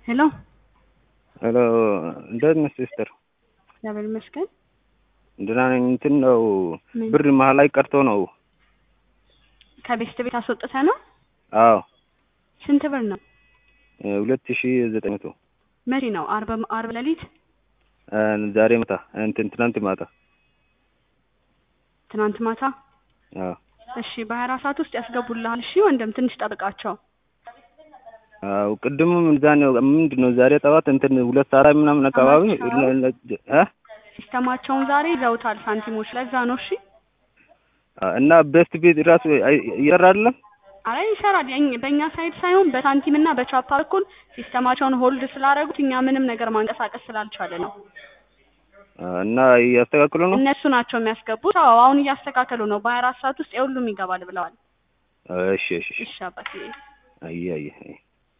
ሄሎ ሄሎ እንዴት ነሽ ሲስተር? እግዚአብሔር ይመስገን። ደህና ነኝ። እንትን ነው ምን? ብር መሀል ላይ ቀርቶ ነው። ከቤስት ቤት አስወጥተ ነው? አዎ ስንት ብር ነው? ሁለት ሺ ዘጠኝ መቶ መቼ ነው? አርብ አርብ ሌሊት ዛሬ ማታ እንትን ትናንት ማታ። ትናንት ማታ። አዎ እሺ በሀያ አራት ሰዓት ውስጥ ያስገቡልሃል። እሺ ወንድም ትንሽ ጠብቃቸው። አዎ ቅድምም እዛ ነው ምንድን ነው ዛሬ ጠዋት እንትን ሁለት ሰዓት ምናምን አካባቢ እ ሲስተማቸውን ዛሬ ይዘውታል ሳንቲሞች። ለዛ ነው። እሺ እና ቤስት ቤት ራሱ እየሰራ አይደለም። አረ ይሰራል። የኝ- በእኛ ሳይድ ሳይሆን በሳንቲም እና በቻፓ በኩል ሲስተማቸውን ሆልድ ስላደረጉት እኛ ምንም ነገር ማንቀሳቀስ ስላልቻለ ነው። እና እያስተካክሉ ነው። እነሱ ናቸው የሚያስገቡት። አዎ አሁን እያስተካከሉ ነው። በሀያ አራት ሰዓት ውስጥ የሁሉም ይገባል ብለዋል። እሺ እሺ እሺ እሺ አባቴ አየህ አየህ